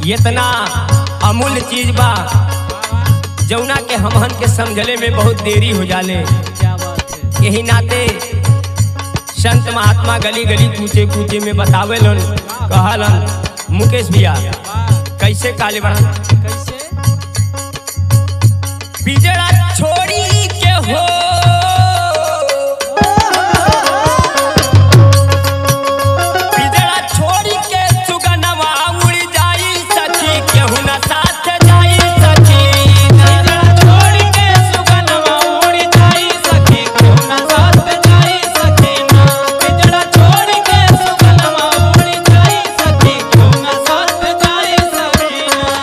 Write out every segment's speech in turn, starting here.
इतना अमूल्य चीज बा जौना के हमहन के समझले में बहुत देरी हो जाले क्या बात है यही नाते संत महात्मा गली गली कूचे कूचे में बतावेलन कहलन मुकेश भैया कैसे काले बड़ा कैसे पिजड़ा छोड़ी के हो पिजड़ा छोड़ी के सुगनवा उड़ जाई सखी केहू न साथ जाई सखी पिंजरा छोड़ के सुगनवा उड़ जाई सखी क्यों न साथ जाई सखी ना पिंजरा छोड़ के सुगनवा उड़ जाई सखी क्यों न साथ जाई सखी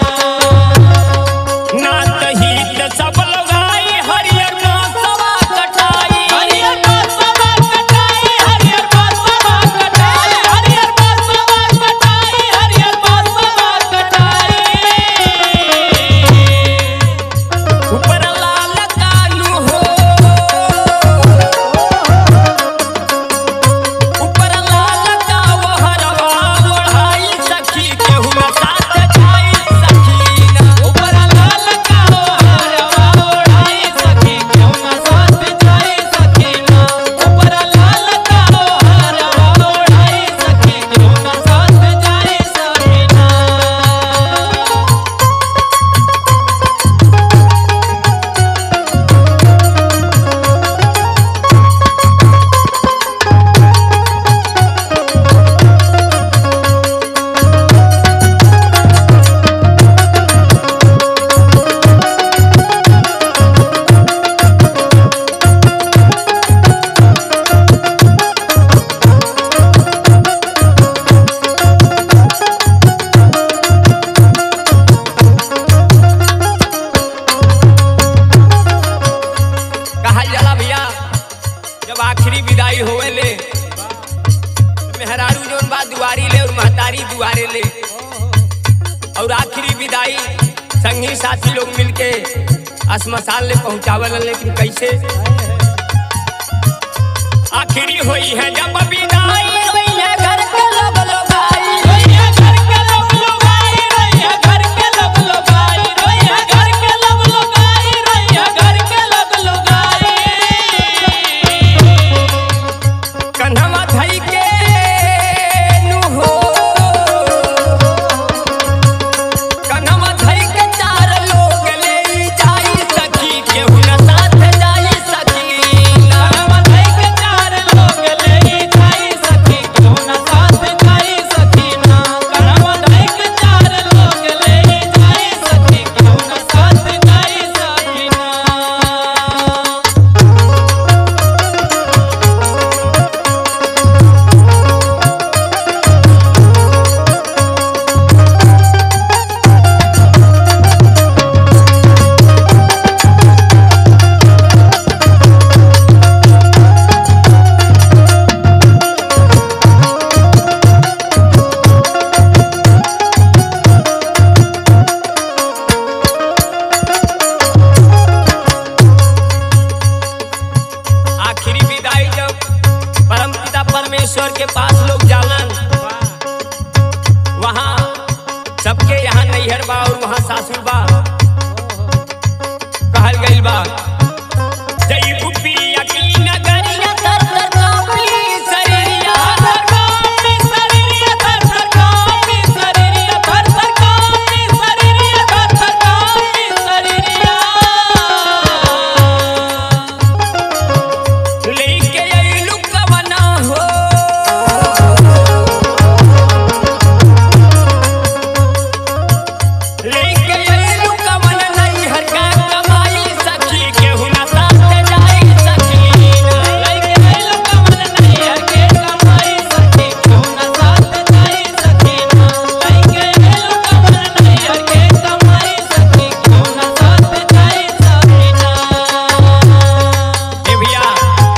ना ना तही त सब लगाई हरियर सवा कटाई हरियर बासवा कटाई हरियर बासवा कटाई हरियर बासवा कटाई हरियर बासवा कटाई ऊपर लाल कानू हो ऊपर लाल का वो हरवा ओढ़ाई सखी केहू न साथ जाई सखी ना ऊपर लाल का हरवा ओढ़ाई सखी क्यों न साथ जाई सखी ना ऊपर लाल का हरवा ओढ़ाई सखी क्यों न साथ जाई सखी ना कहल जाला भैया जब आखिरी विदाई होवे ले मेहरारू जोन बा दुआरी ले और महतारी दुआरे ले और आखिरी विदाई संगी साथी लोग मिलके अस्मशान ले पहुंचावल लेकिन कैसे आखिरी हुई है जब विदाई हुई है घर के लोग लगाई रोइया घर के लोग लगाई रोइया घर के लोग लगाई रोइया घर के लोग लगाई रोइया घर के लोग लगाई कन्हवा धई के नु हो कन्हवा धई के चार लोग ले जाई सखी केहू न साथ जाई सखी ना करम धई के चार लोग ले जाई सखी क्यों न साथ जाई सखी ना करम धई के चार लोग ले जाई सखी क्यों न साथ जाई सखी ना आखिरी विदाई जब परमपिता परमेश्वर के पास लोग जालन वहाँ सबके यहाँ नैहर बा और वहाँ सासुर बा कहल गइल बा जई बुपिया की नगरिया तर तर कापी सरिया थर कापी सरिया थर थर कापी सरिया थर थर कापी सरिया थर थर कापी सरिया लेके अइलू कवना हो लेके अइलू कवन नैहर का कमाई सखी केहू न साथ जाई सखी लइके आइलो कमल नैया के कमाई सखी क्यों न साथ जाई सखी ना लइके आइलो कमल नैया के कमाई सखी क्यों न साथ जाई सखी ना ए भैया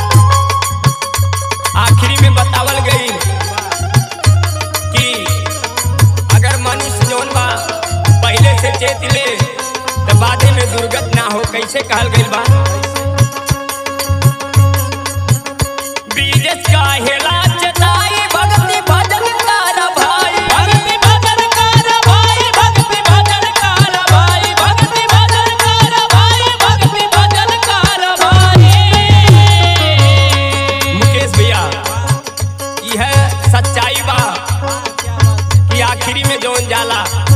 आखिरी में बतावल गई कि अगर मनुष्य जौन बा पहले से चेत ले तो बादे में दुर्गत ना हो कैसे कहल गइल बा ब्रिजेश का हेला चताई भक्ति भजन कर भाई भक्ति भजन कर भाई भक्ति जाला